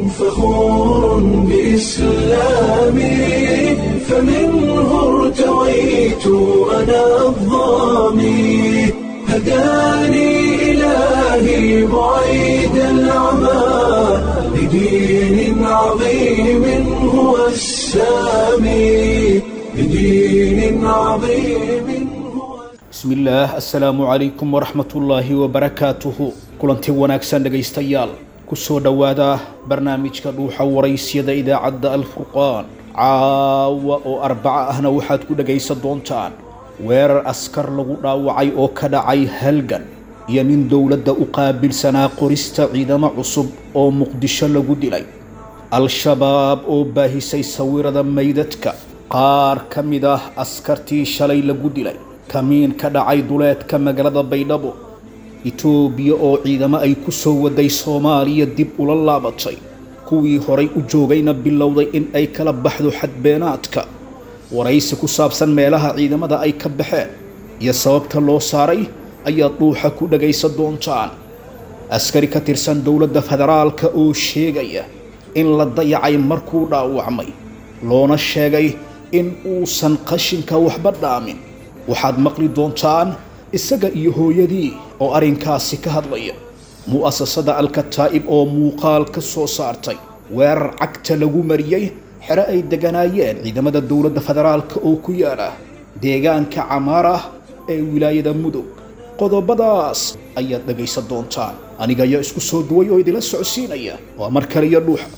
فخور بإسلامي فمنه ارتويت أنا الظامي هداني إلهي بعيد العمى لدين عظيم هو السامي لدين عظيم هو bismillaah assalaamu calaykum waraxmatullaahi wabarakaatuhu kulanti wanaagsan dhegaystayaal kusoo dhowaada barnaamijka dhuuxa waraysyada idaacadda alfurqaan caawa oo arbaca ahna waxaad ku dhegaysan doontaan weerar askar lagu dhaawacay oo ka dhacay halgan iyo nin dowladda u qaabilsanaa qorista ciidamo cusub oo muqdisho lagu dilay al-shabaab oo baahisay sawirada meydadka qaar ka mid ah askartii shalay lagu dilay kamiin ka dhacay duleedka magaalada baydhabo itoobiya oo ciidamo ay ku soo waday soomaaliya dib ula laabatay kuwii horay u joogayna bilowday in ay kala baxdo xadbeenaadka waraysi ku saabsan meelaha ciidamada ay ka baxeen iyo sababta loo saaray ayaad dhuuxa ku dhagaysan doontaan askari ka tirsan dowladda federaalka oo sheegaya in la dayacay markuu dhaawacmay loona sheegay in uusan qashinka waxba dhaamin waxaad maqli doontaan isaga iyo hooyadii oo arrinkaasi ka hadlaya mu'asasada alkataa'ib oo muuqaal ka soo saartay weerar cagta lagu mariyey xero ay deganaayeen ciidamada dowladda federaalka oo ku yaala deegaanka camaar ah ee wilaayada mudug qodobadaas ayaad dhegaysan doontaan aniga ayaa isku soo duway oo idila socodsiinaya waa mar kale iyo dhuuxa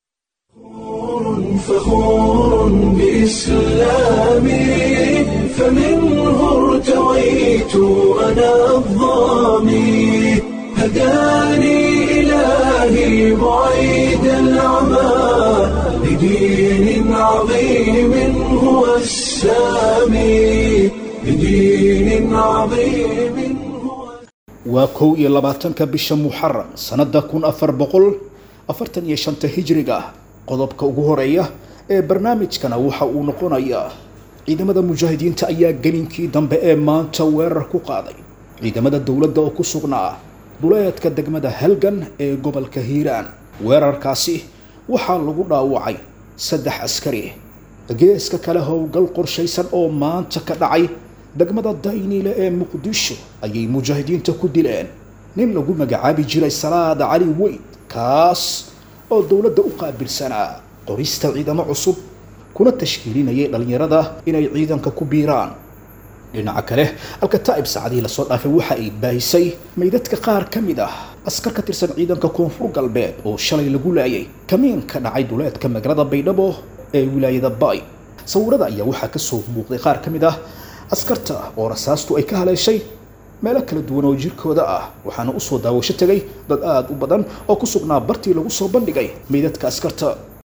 فخور بإسلامي فمنه ارتويت أنا الظامي هداني إلهي بعيد العمى لدين عظيم هو السامي لدين عظيم هو waa kow iyo labaatanka bisha muxaram sannada kun afar boqol afartan iyo shanta hijriga ah qodobka ugu horeeya ee barnaamijkana waxa uu noqonayaa ciidamada mujaahidiinta ayaa gelinkii dambe ee maanta weerar ku qaaday ciidamada dowladda oo ku sugnaa duleedka degmada halgan ee gobolka hiiraan weerarkaasi waxaa lagu dhaawacay saddex askari geeska kale howlgal qorshaysan oo maanta ka dhacay degmada dayniile ee muqdisho ayay mujaahidiinta ku dileen nin lagu magacaabi jiray salaada cali weyd kaas oo dowladda u qaabilsanaa qorista ciidamo cusub kuna tashkiilinayay dhallinyarada inay ciidanka ku biiraan dhinaca kale alkataa'ib saacadihii lasoo dhaafay waxa ay baahisay meydadka qaar ka mid ah askar ka tirsan ciidanka koonfur galbeed oo shalay lagu laayay kamiin ka dhacay duleedka magaalada baydhabo ee wilaayada baay sawirada ayaa waxaa ka soo muuqday qaar ka mid ah askarta oo rasaastu ay ka haleeshay meelo kala duwan oo jirkooda ah waxaana usoo daawasho tegay dad aada u badan oo ku sugnaa bartii lagu soo bandhigay meydadka askarta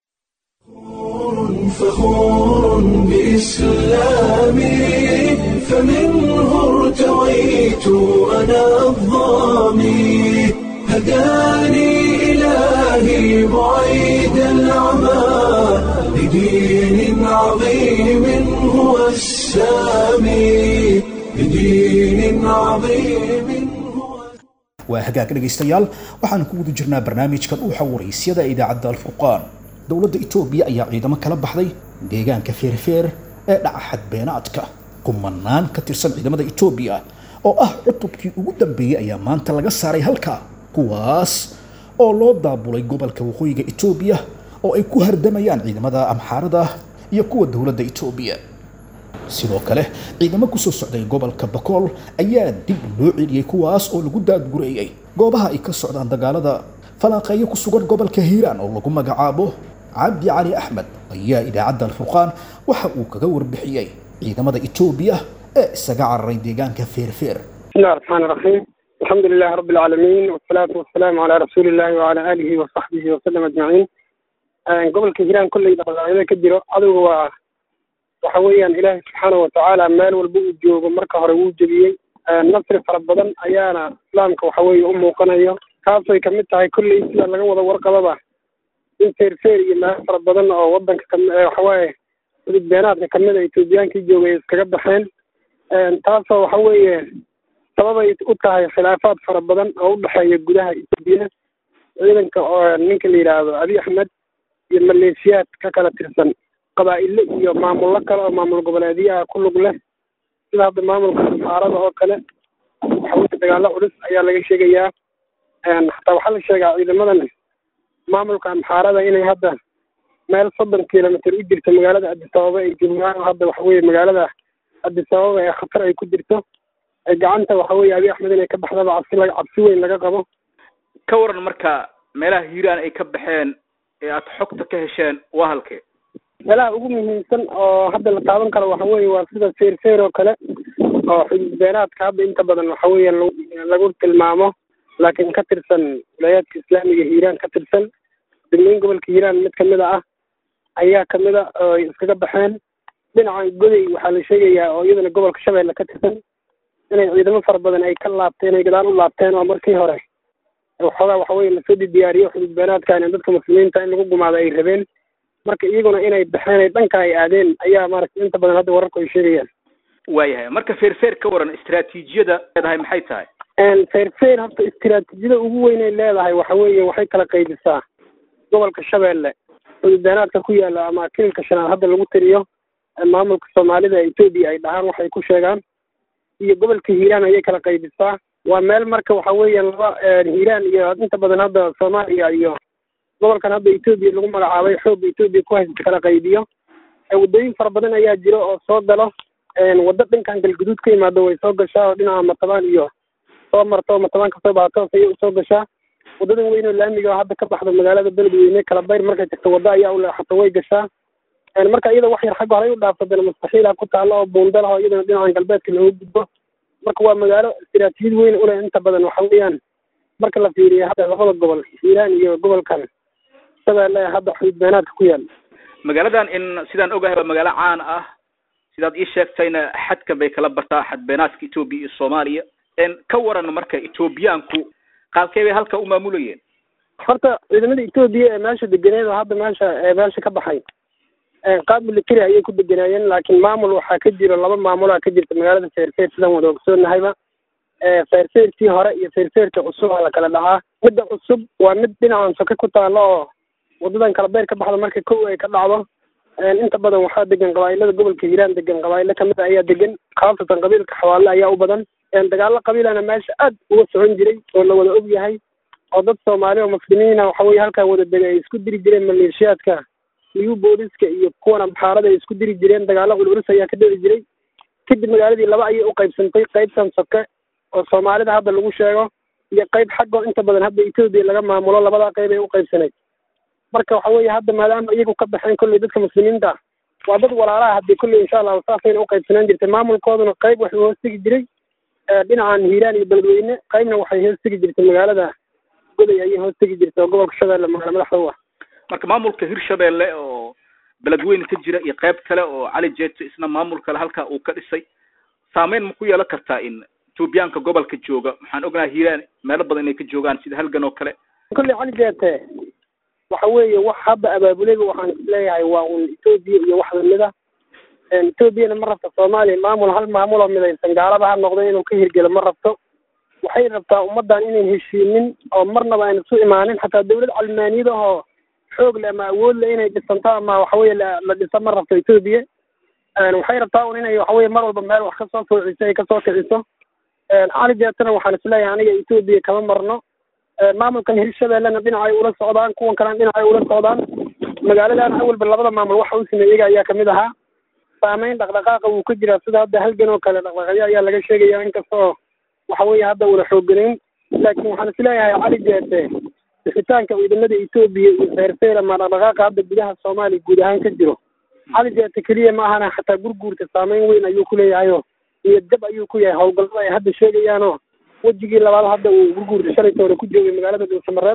فخور بإسلامي فمنه ارتويت أنا الظامي هداني إلهي بعيد العمى لدين عظيم هو السامي لدين عظيم هو waa hagaag dhegaystayaal waxaan ku guda jirnaa barnaamijka dhuuxa waraysyada ee idaacadda alfurqaan dowladda itoobiya ayaa ciidamo kala baxday deegaanka feerfeer ee dhaca xadbeenaadka kumanaan ka tirsan ciidamada itoobiya oo ah cutubkii ugu dambeeyey ayaa maanta laga saaray halka kuwaas oo loo daabulay gobolka waqooyiga itoobiya oo ay ku hardamayaan ciidamada amxaarada iyo kuwa dowladda itoobiya sidoo kale ciidamo kusoo socday gobolka bakool ayaa dib loo celiyey kuwaas oo lagu daadgureeyey goobaha ay ka socdaan dagaalada falanqeeyo ku sugan gobolka hiiraan oo lagu magacaabo cabdi cali axmed ayaa idaacadda alfurqaan waxa uu kaga warbixiyey ciidamada itoobiya ee isaga cararay deegaanka feerfeer بسم الله الرحمن الرحيم الحمد لله رب العالمين والصلاة والسلام على رسول الله وعلى آله وصحبه وسلم أجمعين قبل كهيران كل إذا كديرو عدو waxa weeyaan ilaahay subxaana watacaala meel walba uu joogo marka hore wuu jebiyey nasri fara badan ayaana islaamka waxa weeye u muuqanayo taasay kamid tahay kolley sida laga wada warqababa in feerfeer iyo meelo fara badan oo wadanka kami waxawaaye mudug beenaadka kamid a etoobiyaankii joogay iskaga baxeen taasoo waxa weeye sababay u tahay khilaafaad fara badan oo u dhexeeya gudaha etoobiya ciidanka oo ninka la yidhaahdo abiy axmed iyo maleeshiyaad ka kala tirsan qabaa'ile iyo maamullo kale oo maamul goboleedyaha ku lug leh sida hadda maamulka amxaarada oo kale waxaweye dagaalo culus ayaa laga sheegayaa xataa waxaa la sheegaa ciidamadan maamulka amxaarada inay hadda meel soddon kilomitr u jirto magaalada adisababa ay joogaan hadda waxaweye magaalada adisababa ee khatar ay ku jirto gacanta waxaweye abiy axmed inay ka baxdaba cabsi la cabsi weyn laga qabo ka waran marka meelaha hiiraan ay ka baxeen ee aad xogta ka hesheen waa halkee meelaha ugu muhiimsan oo hadda la taaban karo waxa weeye waa sida feerfeer oo kale oo xududbeenaadka hadda inta badan waxa weeye lagu lagu tilmaamo laakiin ka tirsan wilayaadka islaamiga hiiraan ka tirsan degmooyin gobolka hiiraan mid kamid a ah ayaa kamid a oo ay iskaga baxeen dhinacan goday waxaa la sheegayaa oo iyadana gobolka shabeelle ka tirsan inay ciidamo fara badan ay ka laabteen ay gadaal u laabteen oo markii hore waxoogaa waxa weye lasoo diyaariyo xududbeenaadkan in dadka muslimiinta in lagu gumaado ay rabeen marka iyaguna inay baxeen ay dhanka ay aadeen ayaa maaragtay inta badan hadda wararku ay sheegayaan waayahay marka feerfeer ka waran istaraatiijiyada leedahay maxay tahay feerfeer horta istiraatiijiyada ugu weyn ay leedahay waxa weeye waxay kala qaybisaa gobolka shabeelle xududbeenaadka ku yaala ama kililka shanaad hadda lagu tiriyo maamulka soomaalida etoobiya ay dhahaan waxay ku sheegaan iyo gobolka hiiraan ayay kala qaybisaa waa meel marka waxa weeye laba hiiraan iyo inta badan hadda soomaaliya iyo gobolkan hadda etoobiya lagu magacaabay xoogga etoobiya ku haysta kala qaybiyo waddooyin fara badan ayaa jiro oo soo galo waddo dhankan galguduud ka yimaado way soo gashaa oo dhinaca matabaan iyo soo marto matabaan kasoo baxato ayay usoo gashaa waddadan weyn oo laamiga oo hadda ka baxdo magaalada beledweyne kala bayr markay tagto waddo ayaa u leexato way gashaa marka iyada wax yar xagga horey u dhaafto dana mustaxiila ku taalo oo buundal oo iyadana dhinacan galbeedka looga gudbo marka waa magaalo istiraatiijiyad weyn uleh inta badan waxa weeyaan marka la fiiriyo hadda labada gobol hiiraan iyo gobolkan shabeelle hadda xududbeenaadka ku yaal magaaladan in sidaan ogahay waa magaalo caan ah sidaad ii sheegtayna xadka bay kala bartaa xadbeenaadka etoobiya iyo soomaaliya ka waran marka etoobiyaanku qaabkee bay halka u maamulayeen horta ciidamada etoobiya ee meesha deganeed oo hadda meesha ee meesha ka baxay qaab military ayay ku deganaayeen laakiin maamul waxaa ka jiro laba maamulaa ka jirta magaalada feerfeer sidaan wada ogsoonnahayba feerfeertii hore iyo feerfeerta cusub aa la kala dhacaa midda cusub waa mid dhinacan soke ku taalo oo wadadan kala beer ka baxda marka kow ay ka dhacdo inta badan waxaa degan qabaa'ilada gobolka hiiraan degan qabaa'ilo kamid a ayaa degan khaasatan qabiilka xawaale ayaa u badan dagaalo qabiilana meesha aad uga socon jiray oo la wada og yahay oo dad soomaali oo muslimiina waxa weye halkaa wada dega ay isku diri jireen maleeshiyaadka iyo booliska iyo kuwan amxaarada ay isku diri jireen dagaalo culculus ayaa ka dhici jiray kadib magaaladii laba ayay u qaybsantay qaybtan soke oo soomaalida hadda lagu sheego iyo qayb xaggo inta badan hadda etoobiya laga maamulo labadaa qayb ay u qaybsanayd marka waxa weeye hadda maadaama iyagu ka baxeen kolley dadka muslimiinta waa dad walaalaha haddii kolley insha allahu saasayna u qaybsanaan jirtay maamulkooduna qayb waxuu hoos tegi jiray dhinacan hiiraan iyo beledweyne qaybna waxay hoos tegi jirtay magaalada goday ayay hoos tegi jirtay oo gobolka shabeelle magaala madaxda u ah marka maamulka hirshabeelle oo beledweyne ka jira iyo qayb kale oo cali jeeto isna maamul kale halkaa uu ka dhisay saameyn ma ku yeelan kartaa in etoobiyaanka gobolka jooga waxaan ognahay hiiraan meelo badan inay ka joogaan sida halgan oo kale kolley cali jeete waxa weeye wax hadda abaabuleyba waxaan isleeyahay waa un etoobiya iyo wax lamida etoobiyana ma rabto soomaaliya maamul hal maamul oo midaysan gaalaba ha noqdo inuu ka hirgelo ma rabto waxay rabtaa ummaddan inayn heshiinin oo marnaba ayna isu imaanin xataa dawlad calmaaniyada oo xoog le ama awood le inay dhisanto ama waxaweye la dhiso ma rabto etoobiya waxay rabtaa un inay waxaweye mar walba meel wax kasoo foociso ay kasoo kiciso cali jeetana waxaan isleeyahay aniga etoobiya kama marno maamulkan hirshabeellena dhinacay ula socdaan kuwan kalena dhinacay ula socdaan magaaladan awalba labada maamul waxa u sameeyey iyaga ayaa kamid ahaa saameyn dhaqdhaqaaqa wuu ka jiraa sida hadda halgan oo kale dhaqdhaqaaqyo ayaa laga sheegaya inkastoo waxa weeye hadda una xoogganayn laakiin waxaan isleeyahay cali jeete bixitaanka ciidamada etoobiya iyo feerfeer ama dhaqdhaqaaqa hadda gudaha soomaaliya guud ahaan ka jiro cali jeete keliya ma ahana xataa gurguurta saameyn weyn ayuu ku leeyahayoo niyad jab ayuu ku yahay howlgallada ay hadda sheegayaanoo wejigii labaad hadda uu gurguurta shalayta hore ku joogay magaalada dhuusamareeb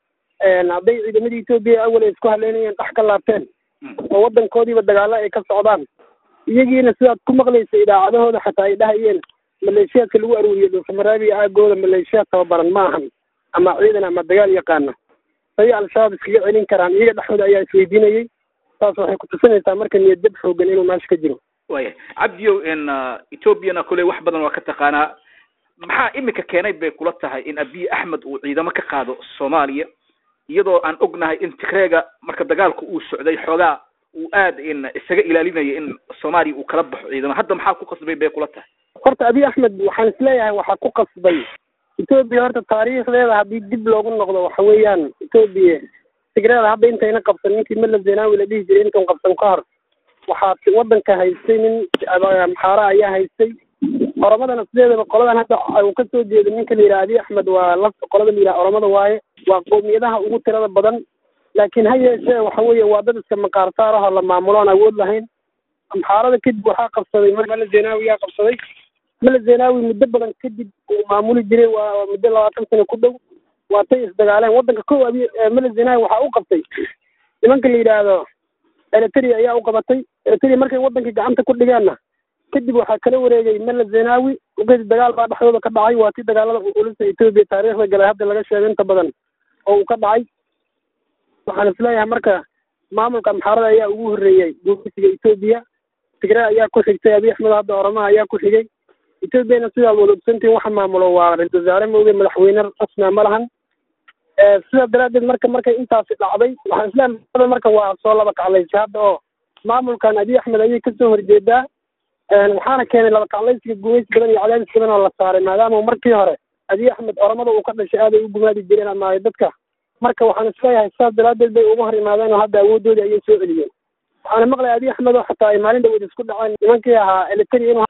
hadday ciidamadii etoobiya awal ay isku haleynayeen dhax ka laabteen oo waddankoodiiba dagaalo ay ka socdaan iyagiina sidaad ku maqlaysa idaacadahooda xataa ay dhahayeen maleeshiyaadka lagu aruuriyo dhuusamareeb iyo aagooda maleeshiyaad tababaran ma ahan ama ciidan ama dagaal yaqaana say al-shabaab iskaga celin karaan iyaga dhexdooda ayaa isweydiinayay taas waxay kutusinaysaa marka niyad jab xoogan inuu meesha ka jiro waya cabdiyow in ethoobiana koley wax badan waa ka taqaanaa maxaa imika keenay bay kula tahay in abiy axmed uu ciidamo ka qaado soomaaliya iyadoo aan ognahay in tigreega marka dagaalku uu socday xoogaa uu aad in isaga ilaalinayo in soomaaliya uu kala baxo ciidamo hadda maxaa ku qasbay bay kula tahay horta abiy axmed waxaan isleeyahay waxaa ku qasbay etoobiya horta taariikhdeeda haddii dib loogu noqdo waxa weeyaan etoobiya tigreeda hadda intayna qabsan ninkii mala zenawi la dhihi jiray intan qabsan ka hor waxaa wadanka haystay nin maxaara ayaa haystay oromadana sideedaba qoladan hadda uu kasoo jeedo ninka la yidhaha abiy axmed waa la qolada la yidhaha oromada waaye waa qoomiyadaha ugu tirada badan laakiin ha yeeshee waxa weeye waa dad iska maqaarsaar ahoo la maamulo aan awood lahayn amxaarada kadib waxaa qabsaday mala zenawi yaa qabsaday mala zenawi muddo badan kadib uu maamuli jiray waa muddo labaatan sano ku dhow waatay isdagaaleen waddanka kow abiy mala zenawi waxaa u qabtay nimanka la yidhaahdo eritrea ayaa u qabatay eritrea markay wadankii gacanta ku dhigeenna kadib waxaa kala wareegay mala zenawi markii dagaal baa dhexdooda ka dhacay waa tii dagaalada ulisa etoobiya taariikhda galay hadda laga sheego inta badan oo uu ka dhacay waxaan isleeyahay marka maamulka amxaarada ayaa ugu horreeyey guursiga etoobiya tigray ayaa ku xigtay abiy axmed hadda oromaha ayaa ku xigay etoobiyana sidaad wada ogsantihin waxa maamulo waa ra-isul wasaare mooge madaxweyne rasmia ma lahan sidaa daraaddeed marka markay intaasi dhacday waxaan isleeyahay marka waa soo laba kaclaysay hadda oo maamulkan abiy axmed ayay kasoo horjeedaa waxaana keenay laba kaclaysiga gumays badan iyo cadaadis badan oo la saaray maadaama markii hore abiy axmed oromada uu ka dhashay aaday u gumaadi jireen ama dadka marka waxaan isleeyahay sidaas daraaddeed bay uga hor imaadeen oo hadda awooddoodii ayay soo celiyeen waxaana maqlay abiy axmed oo xataa ay maalin dhaweed isku dhaceen nimankii ahaa eliteri inuu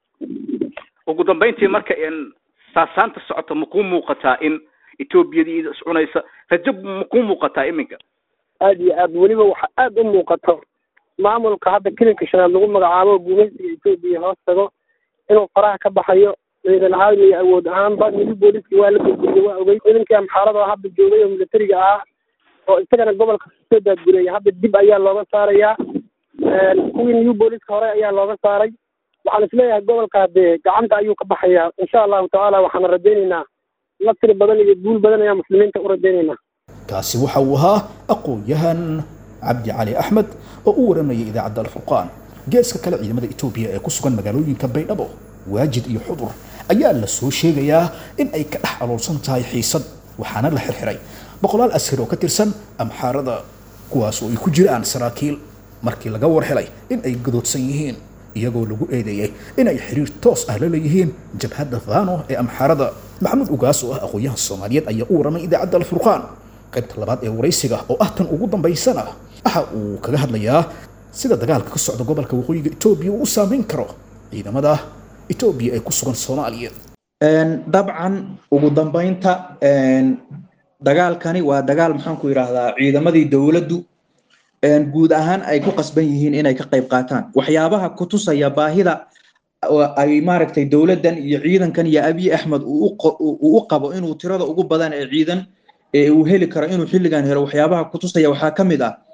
ugu dambayntii marka in saasaanta socota ma kuu muuqataa in etoobiyadii iscunaysa rajo ma kuu muuqataa iminka aad iyo aad weliba waxa aad u muuqato maamulka hadda kelinka shanaad lagu magacaabo gumaysiga etoobiya hoos tago inuu faraha ka baxayo ciidan ahaan iyo awood ahaanba midi booliska waa la gurguriyey waa ogey ciidankii amxaarada oo hadda joogay oo militariga ah oo isagana gobolka soo daadguriyay hadda dib ayaa looga saarayaa kuwii new booliska hore ayaa looga saaray waxaan isleeyahay gobolka hadee gacanta ayuu ka baxayaa insha allahu tacaala waxaana rajaynaynaa nasri badan iyo guul badan ayaa muslimiinta u rajaynaynaa kaasi waxa uu ahaa aqoon-yahan cabdi cali axmed oo u waramayay idaacadda alfurqaan geeska kale ciidamada etoobiya ee ku sugan magaalooyinka baydhabo waajid iyo xudur ayaa la soo sheegayaa in ay ka dhex aloolsan tahay xiisad waxaana la xirxiray boqolaal askari oo ka tirsan amxaarada kuwaas oo ay ku jiraan saraakiil markii laga war helay in ay gadoodsan yihiin iyagoo lagu eedeeyey inay xiriir toos ah la leeyihiin jabhadda fano ee amxaarada maxamuud ugaas oo ah aqoon-yahan soomaaliyeed ayaa u waramay idaacadda alfurqaan qaybta labaad ee waraysiga oo ah tan ugu dambaysana waxa uu kaga hadlayaa sida dagaalka ka socda gobolka waqooyiga etoobiya uu u saameyn karo ciidamada etoobiya ee ku sugan soomaaliya dabcan ugu dambaynta dagaalkani waa dagaal maxaan ku yidhaahdaa ciidamadii dowladdu guud ahaan ay ku qasban yihiin inay ka qayb qaataan waxyaabaha ku tusaya baahida ay maaragtay dowladdan iyo ciidankan iyo abiy axmed uu u qabo inuu tirada ugu badan ee ciidan ee uu heli karo inuu xilligan helo waxyaabaha ku tusaya waxaa ka mid ah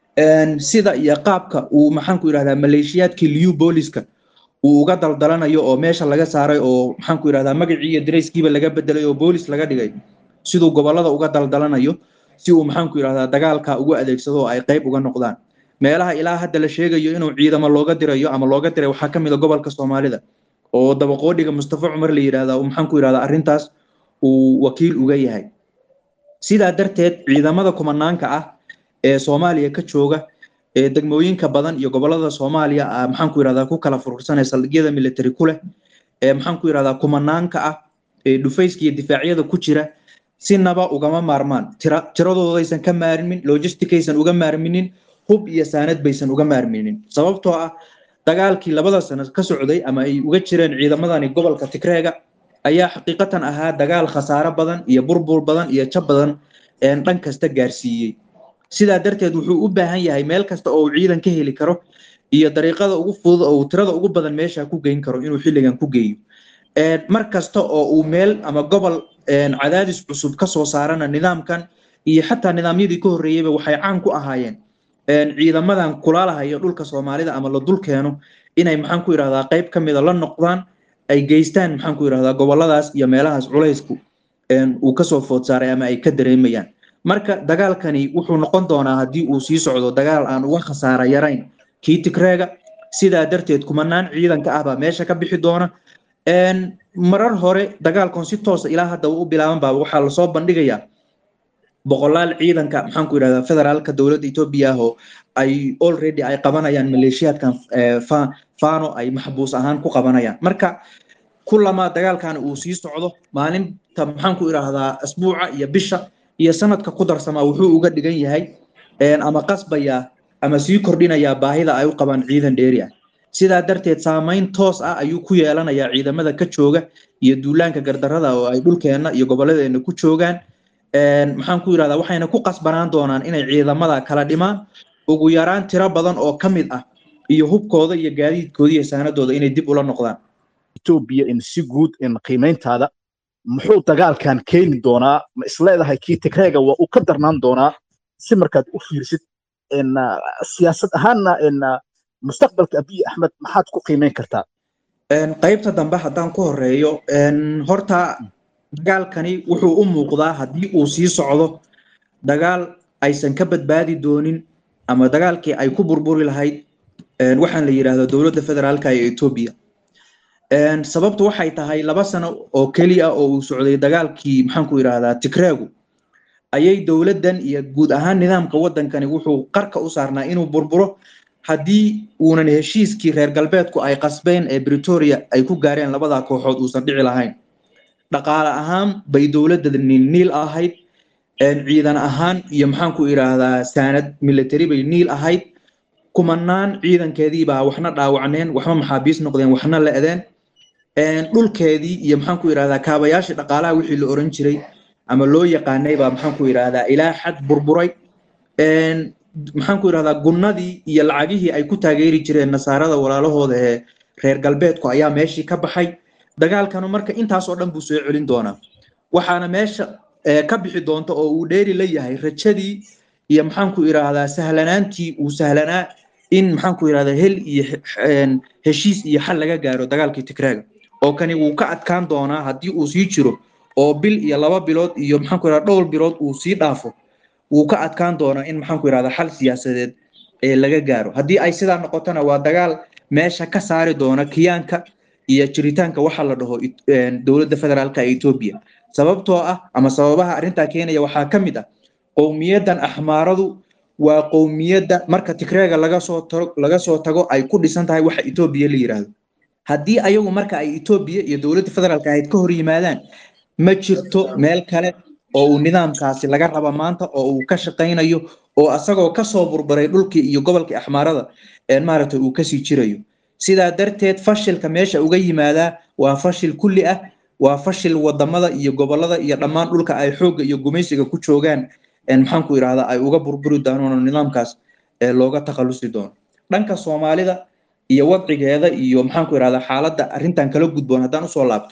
sida iyo qaabka uu maxaan ku yidhahdaa maleeshiyaadkii liu booliska uu uga daldalanayo oo meesha laga saaray oo maxaan ku yidhahdaa magacii iyo darayskiiba laga bedelay oo boolis laga dhigay siduu gobolada uga daldalanayo si uu maxaan ku yidhahdaa dagaalka ugu adeegsado oo ay qayb uga noqdaan meelaha ilaa hadda la sheegayo inuu ciidamo looga dirayo ama looga diray waxaa ka mid a gobolka soomaalida oo dabaqoodhiga mustafa cumar la yidhahdaa maxaan ku yidhahdaa arrintaas uu wakiil uga yahay sidaa darteed ciidamada kumanaanka ah ee soomaaliya ka jooga ee degmooyinka badan iyo gobolada soomaaliya maxaan ku yidhahdaa ku kala furursanaya saldhigyada military ku leh ee maxaan ku yidhahdaa kumanaanka ah ee dhufayska iyo difaacyada ku jira sinaba ugama maarmaan tira tiradoodaysan ka maarmin logisticaysan uga maarminin hub iyo saanad baysan uga maarminin sababtoo ah dagaalkii labada sano ka socday ama ay uga jireen ciidamadani gobolka tigreega ayaa xaqiiqatan ahaa dagaal khasaare badan iyo burbur badan iyo jab badan dhan kasta gaarsiiyey sidaa darteed wuxuu u baahan yahay meel kasta oo uu ciidan ka heli karo iyo dariiqada ugu fudud oo uu tirada ugu badan meesha ku geyn karo inuu xilligan ku geeyo mar kasta oo uu meel ama gobol cadaadis cusub ka soo saarana nidaamkan iyo xataa nidaamyadii ka horreeyeyba waxay caan ku ahaayeen ciidamadan kulaalahayo dhulka soomaalida ama la dul keeno inay maxaan ku yidhahdaa qayb ka mida la noqdaan ay geystaan maxaan ku yidhahdaa goboladaas iyo meelahaas culaysku uu kasoo food saaray ama ay ka dareemayaan marka dagaalkani wuxuu noqon doonaa haddii uu sii socdo dagaal aan uga khasaara yarayn kii tigreega sidaa darteed kumanaan ciidanka ah baa meesha ka bixi doona marar hore dagaalkan si toosa ilaa hadda u bilaaban baa waxaa lasoo bandhigayaa boqolaal ciidanka maxaan ku yidhahdaa federaalka dowladda etoobiya ah oo ay already ay qabanayaan maleeshiyaadkan fano ay maxbuus ahaan ku qabanayaan marka kulamaa dagaalkan uu sii socdo maalinta maxaan ku idhaahdaa asbuuca iyo bisha iyo sanadka ku darsamaa wuxuu uga dhigan yahay ama qasbayaa ama sii kordhinayaa baahida ay u qabaan ciidan dheeri ah sidaa darteed saamayn toos ah ayuu ku yeelanayaa ciidamada ka jooga iyo duulaanka gardarada oo ay dhulkeenna iyo gobolladeena ku joogaan maxaan ku yidhahdaa waxayna ku qasbanaan doonaan inay ciidamada kala dhimaan ugu yaraan tiro badan oo ka mid ah iyo hubkooda iyo gaadiidkooda iyo saanadooda inay dib ula noqdaan etoobiya in si guud in qiimayntaada muxuu dagaalkan keeni doonaa ma isleedahay kii tigreega waa uu ka darnaan doonaa si markaad u fiirsid siyaasad ahaanna mustaqbalka abiy axmed maxaad ku qiimayn kartaa qaybta dambe haddaan ku horeeyo horta dagaalkani wuxuu u muuqdaa haddii uu sii socdo dagaal aysan ka badbaadi doonin ama dagaalkii ay ku burburi lahayd waxaan la yidhaahdaa dowladda federaalka ee etoobiya sababtu waxay tahay laba sano oo keliya oo uu socday dagaalkii maxaanku yidhaahdaa tigreegu ayay dowladdan iyo guud ahaan nidaamka waddankani wuxuu qarka u saarnaa inuu burburo haddii uunan heshiiskii reer galbeedku ay qasbeen ee britoria ay ku gaareen labadaa kooxood uusan dhici lahayn dhaqaale ahaan bay dowladda niil ahayd ciidan ahaan iyo maxaanku idhaahdaa saanad military bay niil ahayd kumanaan ciidankeediibaa waxna dhaawacneen waxma maxaabiis noqdeen waxna le'deen dhulkeedii iyo maxaanku idhahdaa kaabayaashii dhaqaalaha wixii la oran jiray ama loo yaqaanay baa maxaanku idhahdaa ilaa xad burburay maxaanku idhahdaa gunnadii iyo lacagihii ay ku taageeri jireen nasaarada walaalahooda ee reer galbeedku ayaa meeshii ka baxay dagaalkanu marka intaasoo dhan buu soo celin doonaa waxaana meesha ka bixi doonta oo uu dheeri la yahay rajadii iyo maxaanku idhaahdaa sahlanaantii uu sahlanaa in maxaanku idhahdaa hel iyo heshiis iyo xal laga gaaro dagaalkii tigreega oo kani wuu ka adkaan doonaa haddii uu sii jiro oo bil iyo laba bilood iyo maxaanku idhahdaa dhowr bilood uu sii dhaafo wuu ka adkaan doonaa in maxaanku idhahdaa xal siyaasadeed ee laga gaaro haddii ay sidaa noqotona waa dagaal meesha ka saari doona kiyaanka iyo jiritaanka waxa la dhaho dowladda federaalka ee etoobiya sababtoo ah ama sababaha arrintaa keenaya waxaa ka mid ah qowmiyaddan axmaaradu waa qowmiyadda marka tigreega laga soo tago laga soo tago ay ku dhisan tahay waxa etoobiya la yidhaahdo haddii ayagu marka ay etoobiya iyo dowladda federaalka ahayd ka hor yimaadaan ma jirto meel kale oo uu nidaamkaasi laga raba maanta oo uu ka shaqaynayo oo asagoo kasoo burburay dhulkii iyo gobolkii axmaarada maaragtay uu kasii jirayo sidaa darteed fashilka meesha uga yimaadaa waa fashil kulli ah waa fashil wadamada iyo gobolada iyo dhammaan dhulka ay xoogga iyo gumaysiga ku joogaan maxaanku idhahdaa ay uga burburi doonaan nidaamkaas looga takhalusi doono dhanka soomaalida iyo wadcigeeda iyo maxaanku idhahdaa xaaladda arrintan kala gudboon haddaan usoo laabto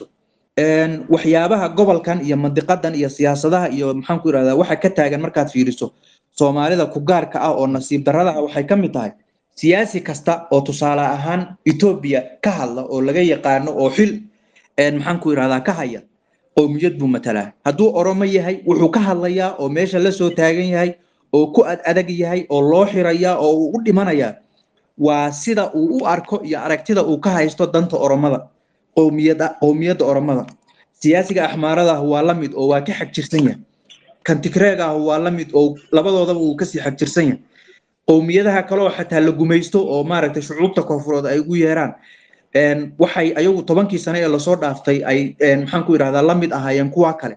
waxyaabaha gobolkan iyo mandiqadan iyo siyaasadaha iyo maxaanku idhahdaa waxa ka taagan markaad fiiriso soomaalida ku gaarka ah oo nasiib darradaha waxay ka mid tahay siyaasi kasta oo tusaale ahaan etoobiya ka hadla oo laga yaqaano oo xil maxaanku idhahdaa ka haya qowmiyad buu matalaa hadduu oromo yahay wuxuu ka hadlayaa oo meesha la soo taagan yahay oo ku ad adag yahay oo loo xirayaa oo uu u dhimanayaa waa sida uu u arko iyo aragtida uu ka haysto danta oromada qowmiyada qowmiyadda oromada siyaasiga axmaarada ah waa la mid oo waa ka xagjirsan yahay kan tigreega ah waa la mid oo labadoodaba uu kasii xagjirsan yahay qowmiyadaha kaleo xataa la gumaysto oo maaragtay shucuubta koonfureed ay ugu yeeraan waxay ayagu tobankii sane ee lasoo dhaaftay ay maxaanku idhahdaa la mid ahaayeen kuwa kale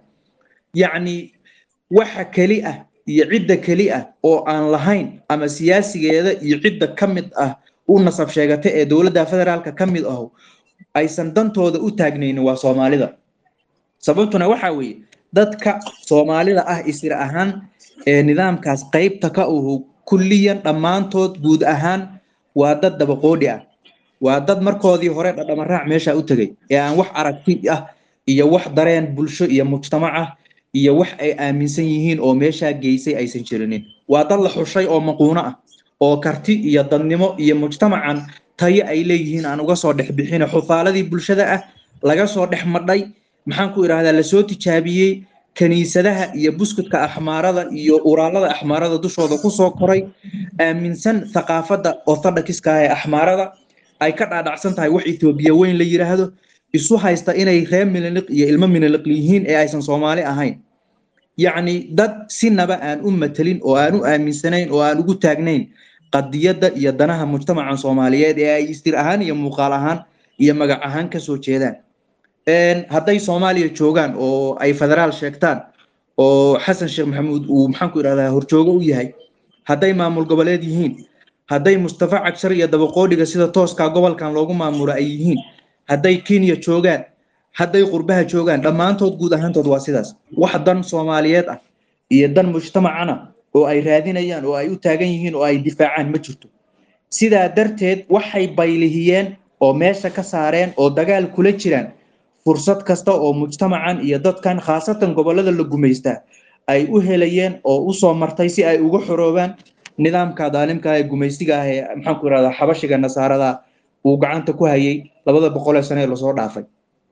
yacni waxa keli ah iyo cidda keli ah oo aan lahayn ama siyaasigeeda iyo cidda ka mid ah u nasab sheegata ee dowladda federaalka ka mid aho aysan dantooda u taagnaynin waa soomaalida sababtuna waxa weeye dadka soomaalida ah isir ahaan ee nidaamkaas qaybta ka uhu kulliyan dhammaantood guud ahaan waa dad dabaqoodhi ah waa dad markoodii hore dhadhamaraac meesha u tegay ee aan wax aragti ah iyo wax dareen bulsho iyo mujtamac ah iyo wax ay aaminsan yihiin oo meeshaa geysay aysan jirinin waa dad la xushay oo maquuno ah oo karti iyo dadnimo iyo mujtamacan tayo ay leeyihiin aan uga soo dhex bixin xufaaladii bulshada ah laga soo dhex madhay maxaanku idhahdaa lasoo tijaabiyey kaniisadaha iyo buskudka axmaarada iyo uraalada axmaarada dushooda kusoo koray aaminsan thaqaafadda orthodoxiska ah ee axmaarada ay ka dhaadhacsan tahay wax etoobiya weyn la yidhaahdo isu haysta inay reer miniliq iyo ilmo miniliq yihiin ee aysan soomaali ahayn yacni dad sinaba aan u matelin oo aan u aaminsanayn oo aan ugu taagnayn qadiyadda iyo danaha mujtamacan soomaaliyeed ee ay istir ahaan iyo muuqaal ahaan iyo magac ahaan kasoo jeedaan hadday soomaaliya joogaan oo ay federaal sheegtaan oo xasan sheekh maxamuud uu maxaanku idhahdaa horjoogo u yahay hadday maamul goboleed yihiin hadday mustafa cagshar iyo dabaqoodhiga sida tooskaa gobolkan loogu maamulo ay yihiin hadday kenya joogaan hadday qurbaha joogaan dhammaantood guud ahaantood waa sidaas wax dan soomaaliyeed ah iyo dan mujtamacana oo ay raadinayaan oo ay u taagan yihiin oo ay difaacaan ma jirto sidaa darteed waxay baylihiyeen oo meesha ka saareen oo dagaal kula jiraan fursad kasta oo mujtamacan iyo dadkan khaasatan gobolada la gumaystaa ay u helayeen oo usoo martay si ay uga xoroobaan nidaamka daalimka ee gumaystiga ah ee maxaanku irahdaa xabashiga nasaarada uu gacanta ku hayay labada boqolee sane ee lasoo dhaafay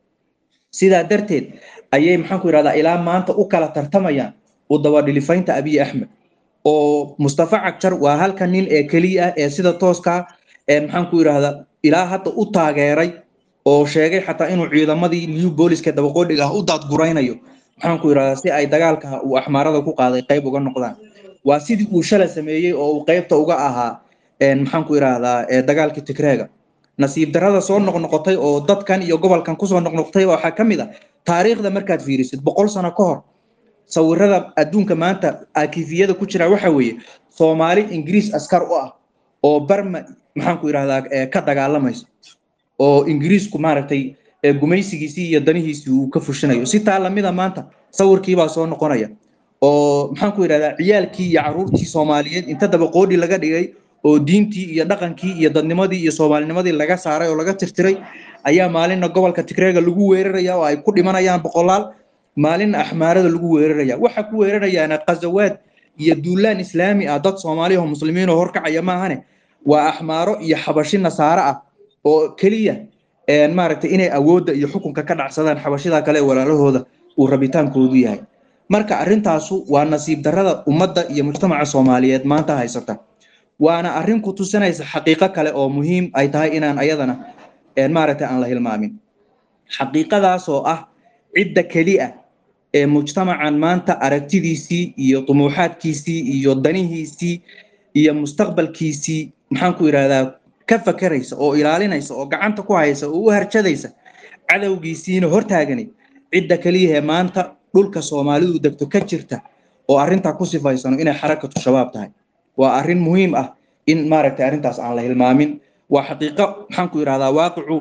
sidaa darteed ayay maxaanku irahdaa ilaa maanta u kala tartamayaan u dabadhilifaynta abiy axmed oo mustafa cagjar waa halka nin ee keliya ah ee sida tooskaa ee maxaanku irahdaa ilaa hadda u taageeray oo sheegay xataa inuu ciidamadii new booliska dabaqoodhiga ah u daadguraynayo maxaanku irahdaa si ay dagaalka uu axmaarada ku qaaday qayb uga noqdaan waa sidii uu shala sameeyey oo uu qaybta uga ahaa maxaanku irahdaa dagaalkii tigreega nasiib darada soo noqnoqotay oo dadkan iyo gobolkan kusoo noqnoqotay waxaa ka mid ah taariikhda markaad fiirisid boqol sano ka hor sawirada adduunka maanta akifiyada ku jira waxa weeye soomaali ingiriis askar u ah oo barma maxaanku irahdaa ka dagaalamayso oo ingiriisku maaragtay gumaysigiisii iyo danihiisii uu ka fushinayo si taa lamida maanta sawirkiibaa soo noqonaya oo maxaanku irahdaa ciyaalkii iyo caruurtii soomaaliyeed inta dabaqoodhi laga dhigay oo diintii iyo dhaqankii iyo dadnimadii iyo soomaalinimadii laga saaray oo laga tirtiray ayaa maalinna gobolka tigreega lagu weeraraya oo ay ku dhimanayaan boqolaal maalinna axmaarada lagu weeraraya waxa ku weerarayaana qazawaad iyo duulaan islaami ah dad soomaaliya oo muslimiin oo horkacaya maahane waa axmaaro iyo xabashi nasaare ah oo keliya maaragtay inay awoodda iyo xukunka ka dhacsadaan xabashida kale walaalahooda uu rabitaankoodu yahay marka arrintaasu waa nasiib darrada ummadda iyo mujtamaca soomaaliyeed maanta haysata waana arrin ku tusinaysa xaqiiqo kale oo muhiim ay tahay inaan ayadana maaragtay aan la hilmaamin xaqiiqadaasoo ah cidda keli ah ee mujtamacan maanta aragtidiisii iyo dumuuxaadkiisii iyo danihiisii iyo mustaqbalkiisii maxaanku irahdaa ka fakeraysa oo ilaalinaysa oo gacanta ku haysa oo u harjadaysa cadowgiisiina hortaaganay cidda keliyahee maanta dhulka soomaalidu degto ka jirta oo arrintaa ku sifaysano inay xarakatu shabaab tahay waa arrin muhiim ah in maaragtay arrintaas aan la hilmaamin waa xaqiiqo maxaanku irahdaa waaqicu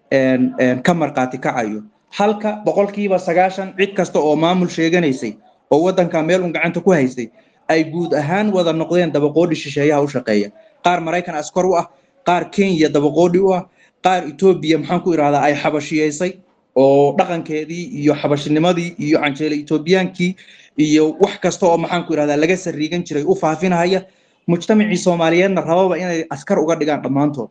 ka marqaati kacayo halka boqolkiiba sagaashan cid kasta oo maamul sheeganaysay oo waddanka meel un gacanta ku haysay ay guud ahaan wada noqdeen dabaqoodhi shisheeyaha u shaqeeya qaar maraykan askar u ah qaar kenya dabaqoodhi u ah qaar etoobiya maxaanku irahdaa ay xabashiyeysay oo dhaqankeedii iyo xabashinimadii iyo canjeele etoobiyaankii iyo wax kasta oo maxaanku irahdaa laga sariigan jiray u faafinahaya mujtamacii soomaaliyeedna rababa inay askar uga dhigaan dhammaantood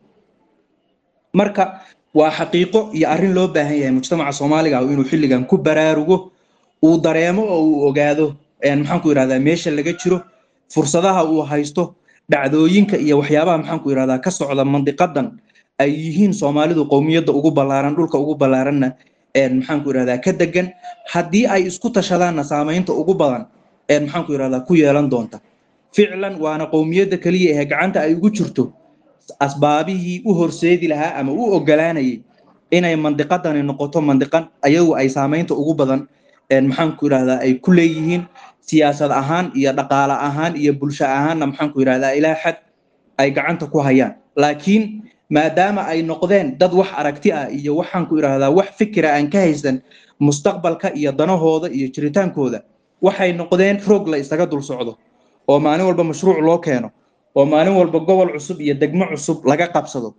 marka waa xaqiiqo iyo arrin loo baahan yahay mujtamaca soomaaliga inuu xilligan ku baraarugo uu dareemo oo uu ogaado maxaanku irahdaa meesha laga jiro fursadaha uu haysto dhacdooyinka iyo waxyaabaha maxaanku irahdaa ka socda mandiqadan ay yihiin soomaalidu qowmiyadda ugu ballaaran dhulka ugu ballaaranna maxaanku irahdaa ka degan haddii ay isku tashadaanna saamaynta ugu badan maxaanku irahdaa ku yeelan doonta ficlan waana qowmiyadda keliya ee gacanta ay ugu jirto asbaabihii u horseedi lahaa ama u ogolaanayay inay mandiqadani noqoto mandiqan ayagu ay saamaynta ugu badan maxaanku irahdaa ay ku leeyihiin siyaasad ahaan iyo dhaqaale ahaan iyo bulsho ahaanna maxaanku irahdaa ilaa xad ay gacanta ku hayaan laakiin maadaama ay noqdeen dad wax aragti ah iyo waxaanku irahdaa wax fikira aan ka haysan mustaqbalka iyo danahooda iyo jiritaankooda waxay noqdeen roog la isaga dul socdo oo maalin walba mashruuc loo keeno oo maalin walba gobol cusub iyo degmo cusub laga qabsado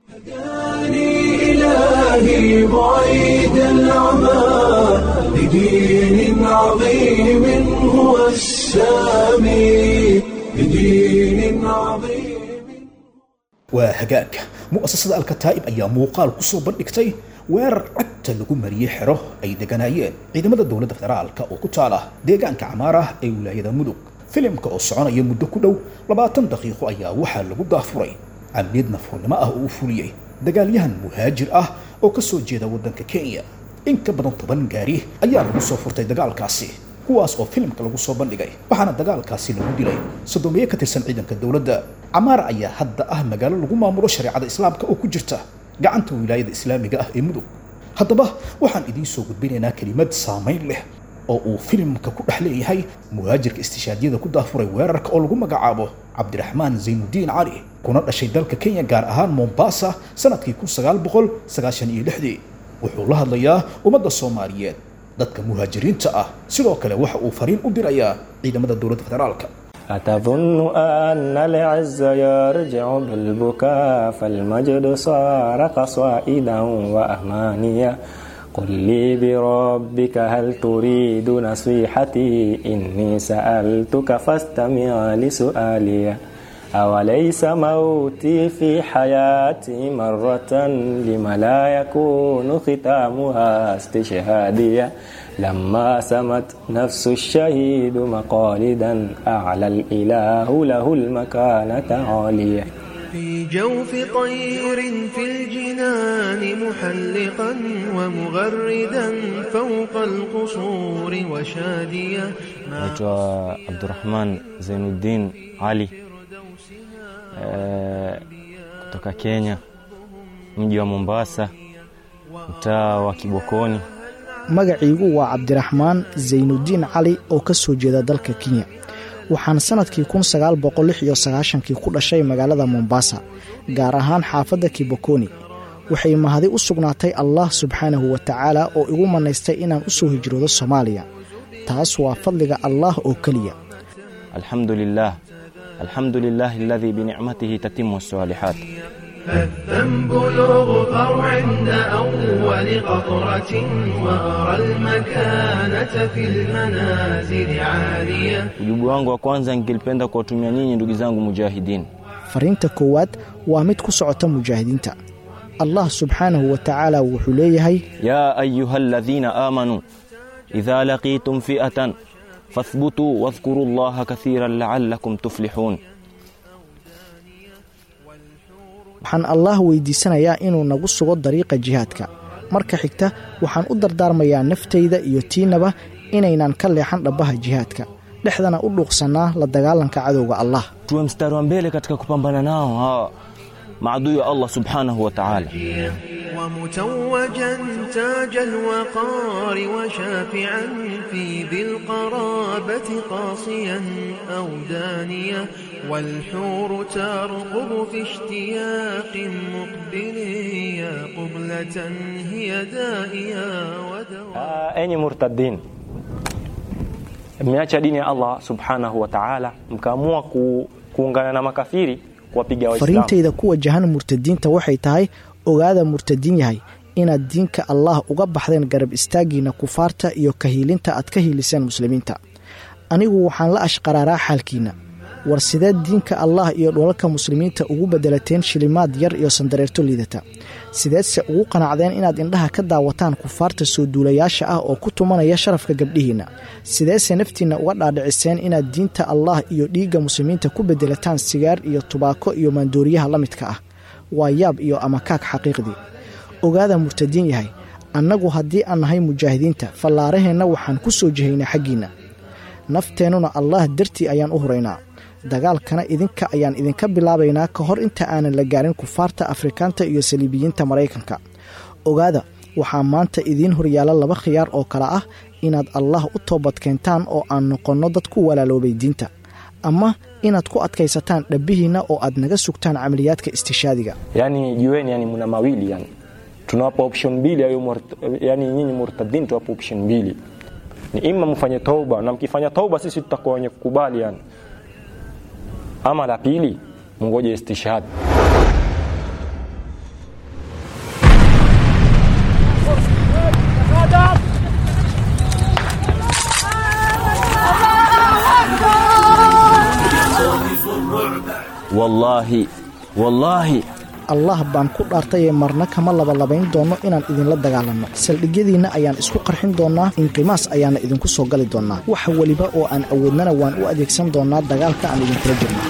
إلهي بعيد العمى بدين عظيم هو السامي بدين عظيم waa hagaag mu'asasada alkataa'ib ayaa muuqaal ku soo bandhigtay weerar cagta lagu mariyey xero ay deganaayeen ciidamada dowladda federaalka oo ku taala deegaanka camaar ah ee wilaayada mudug filimka oo soconaya muddo ku dhow labaatan daqiiqo ayaa waxaa lagu daafuray camniyad nafhurnimo ah oo u fuliyey dagaalyahan muhaajir ah oo ka soo jeeda waddanka kenya in ka badan toban gaari ayaa lagu soo furtay dagaalkaasi kuwaas oo filimka lagu soo bandhigay waxaana dagaalkaasi lagu dilay soddoomiye ka tirsan ciidanka dowladda camaara ayaa hadda ah magaalo lagu maamulo shareecada islaamka oo ku jirta gacanta wilaayada islaamiga ah ee mudug haddaba waxaan idiin soo gudbinaynaa kelimad saamayn leh oo uu filimka ku dhex leeyahay muhaajirka istishaadiyada ku daafuray weerarka oo lagu magacaabo cabdiraxmaan zaynudiin cali kuna dhashay dalka kenya gaar ahaan mombasa sanadkii kun sagaal boqol sagaashan iyo lixdii wuxuu la hadlayaa ummadda soomaaliyeed dadka muhaajiriinta ah sidoo kale waxa uu fariin u dirayaa ciidamada dowladda federaalka أتظن أن العز يرجع بالبكاء فالمجد صار قصائدا وأمانيا قل لي بربك هل تريد نصيحتي إني سألتك فاستمع لسؤالي أوليس موتي في حياتي مرة لما لا يكون ختامها استشهاديا لما سمت نفس الشهيد مقالدا أعلى الإله له المكانة عالية في جوف طير في الجنان محلقا ومغردا فوق القصور وشاديا naitwa Abdurrahman Zainuddin Ali eh, kutoka Kenya, mji wa Mombasa, mtaa wa Kibokoni. magaciigu waa cabdiraxmaan zaynudiin cali oo ka soo jeeda dalka kenya waxaan sannadkii kun sagaal boqol lix iyo sagaashankii ku dhashay magaalada mombasa gaar ahaan xaafadda kibokoni waxay mahadi u sugnaatay allah subxaanahu wa tacaala oo igu mannaystay inaan u soo hijroodo soomaaliya taas waa fadliga allah oo keliya الحمد لله الحمد لله الذي بنعمته تتم الصالحات فالذنب يغفر عند أول قطرة وأرى المكانة في المنازل عالية Ujibu wangu wa kwanza ningependa kuwatumia nyinyi ndugu zangu mujahidin, fariinta koowaad waa mid ku socota mujaahidiinta allah subxaanahu wa tacaala wuxuu leeyahay ya ayuha alladhina amanu idha laqitum fi'atan fathbutuu wadhkuru llaha kathiran la'allakum tuflihun. waxaan allah weydiisanayaa inuu nagu sugo dariiqa jihaadka marka xigta waxaan u dardaarmayaa naftayda iyo tiinaba inaynan ka leexan dhabbaha jihaadka dhexdana u dhuuqsannaa la dagaalanka cadowga allah Tuwe mstari wa mbele katika kupambana nao hawa maadui wa Allah subhanahu wa ta'ala. ومتوجا تاج الوقار وشافعا في ذي القرابة قاصيا أو دانيا والحور ترقب في اشتياق مقبل يا قبلة هي دائيا ودواء Ah, enyi murtadin mmeacha dini ya Allah subhanahu wa ta'ala mkaamua ku, kuungana na makafiri kuwapiga waislamu fariintayda ku wajahan murtadiinta waxay tahay ogaada murtadiin yahay inaad diinka allah uga baxdeen garab istaaggiinna kufaarta iyo kahiilinta aad ka hiiliseen muslimiinta anigu waxaan la ashqaraaraa xaalkiinna war sideed diinka allah iyo dholalka muslimiinta ugu bedelateen shilimaad yar iyo sandareerto liidata sideedse ugu qanacdeen inaad indhaha ka daawataan kufaarta soo duulayaasha ah oo ku tumanaya sharafka gabdhihiinna sideese naftiinna uga dhaadhiciseen inaad diinta allah iyo dhiigga muslimiinta ku bedelataan sigaar iyo tubaako iyo maandooriyaha la midka ah waa yaab iyo amakaag xaqiiqdii ogaada murtadiin yahay annagu haddii aan nahay mujaahidiinta fallaaraheenna waxaan ku soo jihaynaa xaggiinna nafteennuna allah dartii ayaan u huraynaa dagaalkana idinka ayaan idinka bilaabaynaa ka hor inta aanan la gaarin kufaarta afrikaanta iyo saliibiyiinta maraykanka ogaada waxaa maanta idiin horyaala laba khiyaar oo kale ah inaad allah u toobad keentaan oo aan noqonno dad ku walaaloobay diinta ama inaad ku adkaysataan dhabbihiinna oo aad naga sugtaan camaliyaadka istishaadiga yani jueni yani mna mawili yani tunawapa option mbili ayo murt- yani nyinyi murtadin tuwapa option mbili ni ima mfanye tauba na mkifanya tauba sisi tutakuwa wenye kukubali yani ama la pili mngoje istishhad wallahi wallahi allah baan ku dhaartayee marna kama labalabayn doonno inaan idinla dagaalanno saldhigyadiinna ayaan isku qarxin doonnaa inqimaas ayaana idinku soo gali doonnaa wax weliba oo aan awoodnana waan u adeegsan doonnaa dagaalka aan idinkula jirno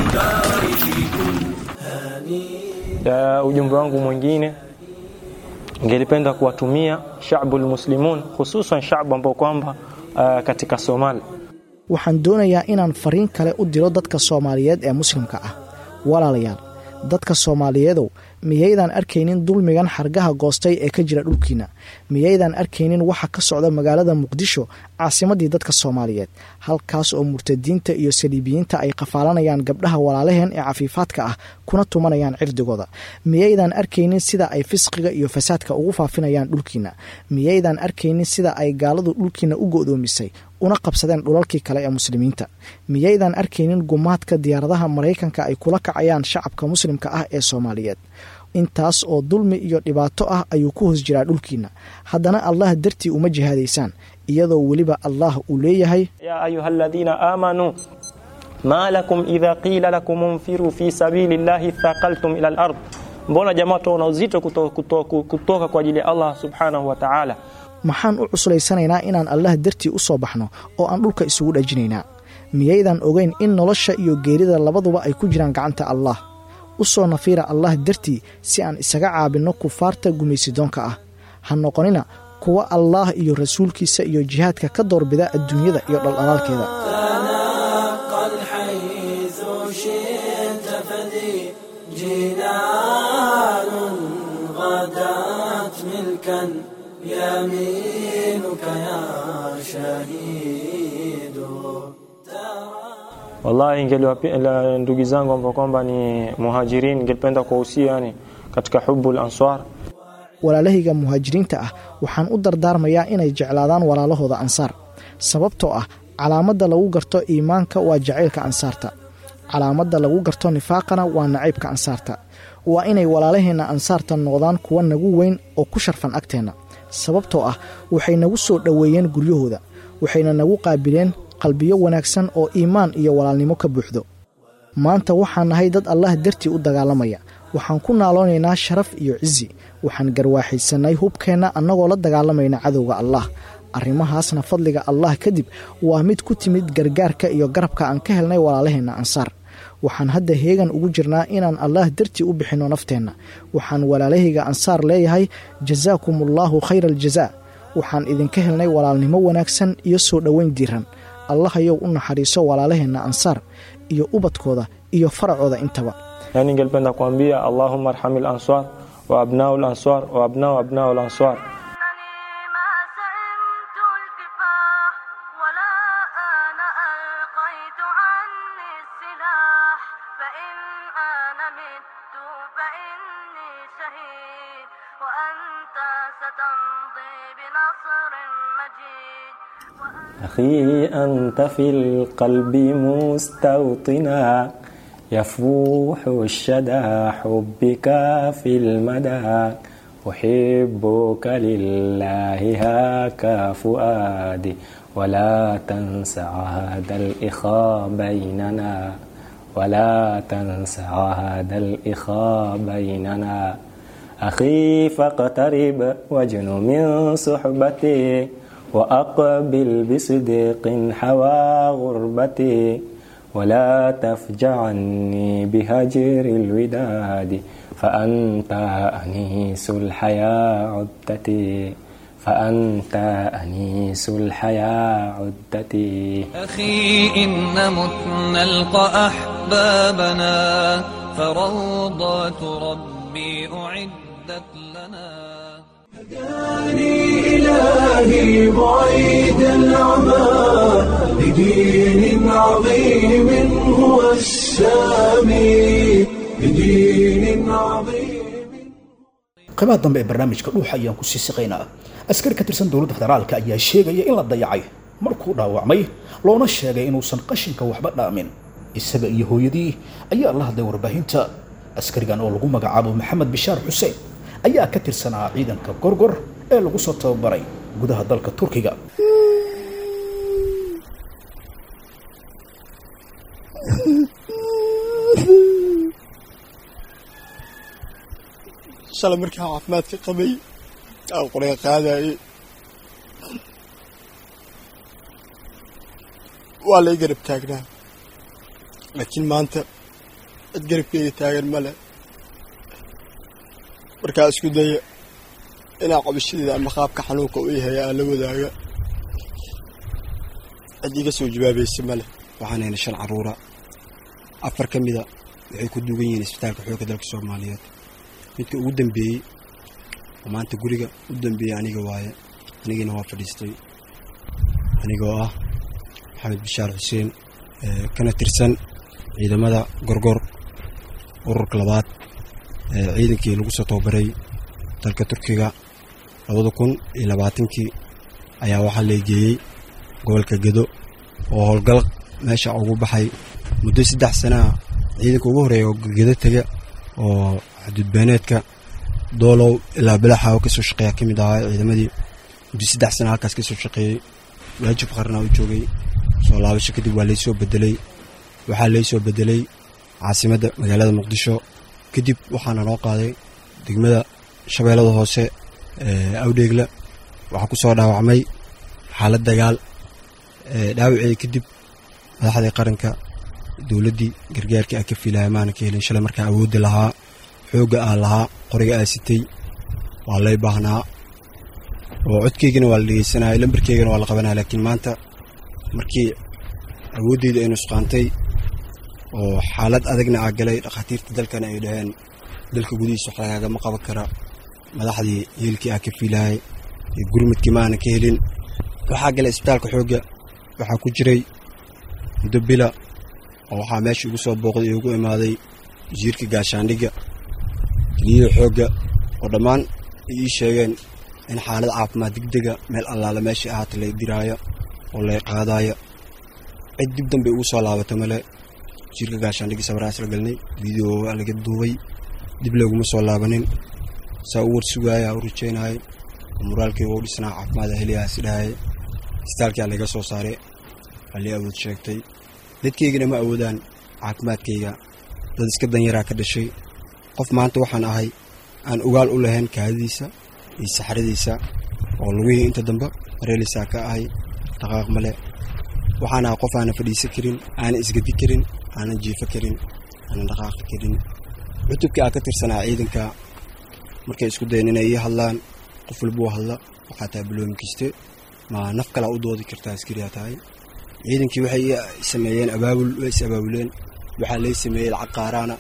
Ya, ujumbe wangu mwingine Ningelipenda kuwatumia shacbul muslimun, hususan shacbu ambao kwamba uh, katika Somali waxaan doonayaa inaan fariin kale u diro dadka soomaaliyeed ee muslimka ah walaalayaal dadka soomaaliyeedow miyaydaan arkaynin dulmigan xargaha goostay ee ka jira dhulkiinna miyaydaan arkaynin waxa ka socda magaalada muqdisho caasimaddii dadka soomaaliyeed halkaas oo murtadiinta iyo saliibiyiinta ay qafaalanayaan gabdhaha walaalaheen ee cafiifaadka ah kuna tumanayaan cirdigooda miyaydaan arkaynin sida ay fisqiga iyo fasaadka ugu faafinayaan dhulkiinna miyaydaan arkaynin sida ay gaaladu dhulkiinna u go'doomisay una qabsadeen dhulalkii kale ee muslimiinta miyaydaan arkaynin gumaadka diyaaradaha maraykanka ay kula kacayaan shacabka muslimka ah ee soomaaliyeed intaas oo dulmi iyo dhibaato ah ayuu ku hoos jiraa dhulkiinna haddana allah dartii uma jihaadaysaan iyadoo weliba allah uu leeyahay ya ayuha alladhina aamanuu ma lakum idha qila lakum unfiru fi sabili llahi thaqaltum ila al-ard, mbona jamaa tuona uzito kuto, kuto, kutoka kwa ajili ya Allah subhanahu wa ta'ala. maxaan u cuslaysanaynaa inaan allah dartii u soo baxno oo aan dhulka isugu dhajinaynaa miyaydaan ogeyn in nolosha iyo geerida labaduba ay ku jiraan gacanta allah u soo nafiira allah dartii si aan isaga caabinno kufaarta gumaysidoonka ah ha noqonina kuwa allaah iyo rasuulkiisa iyo jihaadka ka doorbida adduunyada iyo dhaldhalaalkeeda تنقل حيث شئت فذي جنان غدات ملكا يمينك يا شهيد Wallahi ingeliwapi- la- ndugu zangu ambao kwamba ni muhajirin, ningelipenda kuwahusia yani katika hubbul answar walaalahayga muhaajiriinta ah waxaan u dardaarmayaa inay jeclaadaan walaalahooda ansaar sababtoo ah calaamadda lagu garto iimaanka waa jacaylka ansaarta calaamadda lagu garto nifaaqana waa nacaybka ansaarta waa inay walaalaheenna ansaarta noqdaan kuwa nagu weyn oo ku sharfan agteenna sababtoo ah waxay nagu soo dhoweeyeen guryahooda waxayna nagu qaabileen qalbiyo wanaagsan oo iimaan iyo walaalnimo ka buuxdo maanta waxaan nahay dad allah dartii u dagaalamaya waxaan ku naaloonaynaa sharaf iyo cizi waxaan garwaaxaysannay hubkeenna annagoo la dagaalamayna cadowga allah arrimahaasna fadliga allah kadib waa mid ku timid gargaarka iyo garabka aan ka helnay walaalaheenna ansaar waxaan hadda heegan ugu jirnaa inaan allah dartii u bixinno nafteenna waxaan walaalahayga ansaar leeyahay jasaakumullahu khayra aljazaa waxaan idinka helnay walaalnimo wanaagsan iyo soo dhoweyn diiran allahayow u naxariiso walaalaheenna ansaar iyo ubadkooda iyo faracooda intaba yani ningelipenda kuambia allahumma arhamil answar wa abnau lanswar wa abnau abnau lanswar إنني ما سئمت الكفاح ولا أنا ألقيت عني السلاح فإن أنا مت فإني شهيد وأنت ستمضي بنصر مجيد أخي أنت في القلب مستوطنا يفوح الشدى حبك في المدى أحبك لله هاك فؤادي ولا تنسى هذا الإخاء بيننا ولا تنسى هذا الإخاء بيننا أخي فاقترب واجن من صحبتي وأقبل بصدق حوى غربتي ولا تفجعني بهجر الوداد فأنت أنيس الحياة عدتي فأنت أنيس الحياة عدتي أخي إن مت نلقى أحبابنا فروضات ربي أعدت لنا هداني إلهي بعيد العمى لدين عظيم هو السامي لدين عظيم qaybaha dambe ee barnaamijka dhuuxa ayaan ku sii siqaynaa askari ka tirsan dowladda federaalka ayaa sheegaya in la dayacay markuu dhaawacmay loona sheegay inuusan qashinka waxba dhaamin isaga iyo hooyadii ayaa la hadlay warbaahinta askarigan oo lagu magacaabo maxamed bishaar xuseen ayaa ka tirsanaa ciidanka gorgor ee lagu soo tababaray gudaha dalka turkiga shalay markaa caafimaadka qabay aan qorya qaadayay waa lay garab taagnaa laakiin maanta cid garabkeyga taagan male markaa isku daya inaa qabashadeeda ama qaabka xanuunka u yahay aan la wadaaga cid iga soo jawaabaysa ma leh waxaan haynay shan caruura afar ka mida waxay ku duugan yihiin isbitaalka xoogga dalka soomaaliyeed midka ugu dambeeyey oo maanta guriga u dambeeyey aniga waaye anigina waa fadhiistay anigoo ah maxamed bishaar xuseen kana tirsan ciidamada gorgor ururka labaad ee ciidankii lagu soo tababaray dalka turkiga labada kun iyo labaatankii ayaa waxaa leegeeyey gobolka gedo oo howlgal meesha ugu baxay muddo saddex sanaa ciidanka ugu horeeya oo gedo tega oo xuduudbeeneedka doolow ilaa bilaxa oo kasoo shaqeeya ka mid ahaa ciidamadii muddo saddex sana halkaas kasoo shaqeeyey waajib qarnaa u joogay soo laabasho kadib waa laysoo bedelay waxaa laysoo bedelay caasimadda magaalada muqdisho kadib waxaana noo qaaday degmada shabeellada hoose ee awdheegla waxaa ku soo dhaawacmay xaalad dagaal dhaawaceeda kadib madaxdii qaranka dowladdii gargaarkii aa ka fiilaya maana ka helin shalay markaa awoodda lahaa xoogga aa lahaa qoriga aa sitay waa lay baahnaa oo codkeygana waa la dhegeysanaya lambarkeygana waa la qabanaya laakiin maanta markii awooddeyda ay nusqaantay oo xaalad adagna aa galay dhakhaatiirta dalkana ay dhaheen dalka gudihiisa wax lagaagama qaban kara madaxdii hiilkii aa ka fiilayay iyo gurmudkii maana ka helin waxaa galay isbitaalka xoogga waxaa ku jiray muddo bila oo waxaa meesha igu soo booqday ee ugu imaaday wasiirka gaashaandhigga keliyada xoogga oo dhammaan ay ii sheegeen in xaalad caafimaad degdega meel allaala meesha ahaata lay diraayo oo lay qaadaayo cid dib dambe ugu soo laabata male wasiirka gaashaandhigga sawiraan isla galnay video waa laga duubay dib looguma soo laabanin saa u warsugaaya u rajeynayay oo muraalkeyga u dhisnaa caafimaad heliyaa is dhahaya isbitaalkaa laga soo saaray waa lii awood sheegtay dadkeygana ma awoodaan caafimaadkayga dad iska danyaraa ka dhashay qof maanta waxaan ahay aan ogaal u lahayn kaadadiisa iyo saxradiisa oo lugihii inta dambe mareelisaa ka ahay dhaqaaq male waxaan ahay qof aanan fadhiisan karin aanan isgadi karin aanan jiifo karin aanan dhaqaaqi karin cutubkii aa ka tirsanaa ciidanka markay isku dayen inay ii hadlaan qof walbuu hadla waxaa tahay baloomi kiste ma naf kalaa u doodi kartaa askariyaa tahay ciidankii waxay sameeyeen abaabul way is abaabuleen waxaa lay sameeyey lacag qaaraana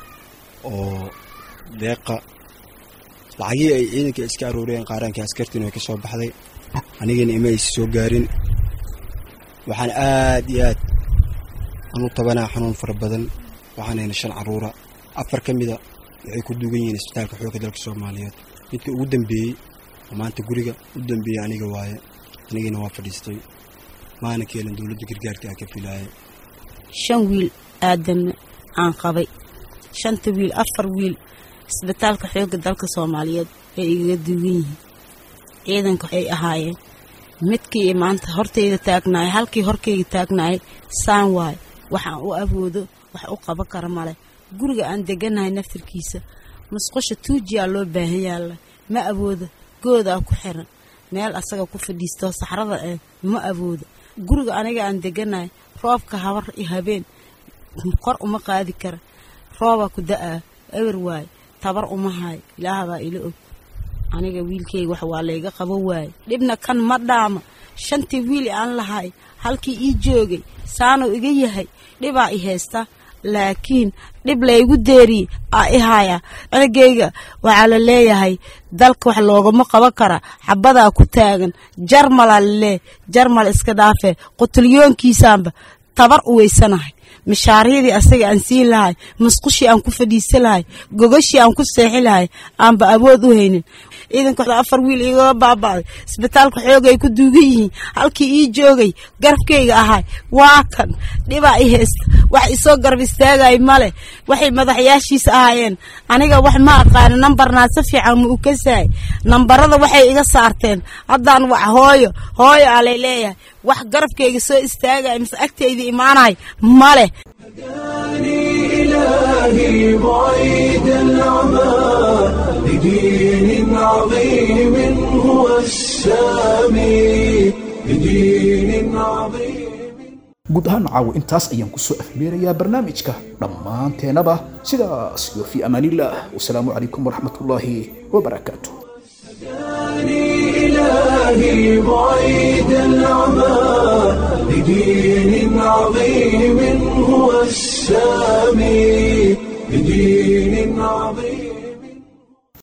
oo deeqa lacagihii ay ciidankii iska arooreen qaaraankii askartiin way ka soo baxday anigana ima aysa soo gaarin waxaan aad iyo aad anu tabanaa xanuun fara badan waxaan hayna shan caruura afar ka mida waxay ku duugan yihiin isbitaalka xoogga dalka soomaaliyeed midka ugu dambeeyey oo maanta guriga u dambeeyey aniga waaye anigina waa fadhiistay maana keenin dowladda gargaarka aa ka filaaya shan wiil aadamna aan qabay shanta wiil afar wiil isbitaalka xoogga dalka soomaaliyeed bay igaga duugan yihiin ciidanka ay ahaayeen midkii maanta hortayda taagnaay halkii horkayga taagnaay saan waay waxaan u awoodo wax u qaban kara male guriga aan deganahay naftirkiisa musqusha tuujiyaa loo baahan yaalla ma awoodo goodaa ku xiran meel asaga ku fadhiistoo saxrada eh ma awoodo guriga aniga aan deganahay roobka habar iyo habeen kor uma qaadi kara roobaa ku da-aa ewer waay tabar uma haay ilaahbaa ila og aniga wiilkayga wax waa layga qabo waaye dhibna kan ma dhaama shantii wiil aan lahay halkii ii joogay saanuu iga yahay dhibaa i haysta laakiin dhib laygu deeriye aa i haya cunugayga waxaa la leeyahay dalka wax loogama qaban kara xabadaa ku taagan jarmalaa lalee jarmal iska dhaafee qutulyoonkiisaanba tabar u weysanahay mishaaryadii asaga aan siin lahay musqushii aan ku fadhiisan lahay gogashii aan ku seexi lahay aanba awood u haynin ciidanka afar wiil igala baaba'day isbitaalka xoog ay ku duugan yihiin halkii ii joogay garabkayga ahay waa kan dhibaa i haysta wax isoo garab istaagay male waxay madaxyaashiisa ahaayeen aniga wax ma aqaani nambarnaa si fiican ma u kasaay nambarada waxay iga saarteen haddaan wax hooyo hooyo aa lay leeyahay wax garabkayga soo istaagay mise agtayda imaanay male إلهي بعيد العمى لدين عظيم هو السامي لدين عظيم guud ahaan caawo intaas ayaan kusoo afmeerayaa barnaamijka dhammaanteenaba sidaas iyo fii amaanillaah wasalaamu calaykum waraxmatullaahi wabarakaatu هداني إلهي بعيد العمى لدين عظيم هو السامي لدين عظيم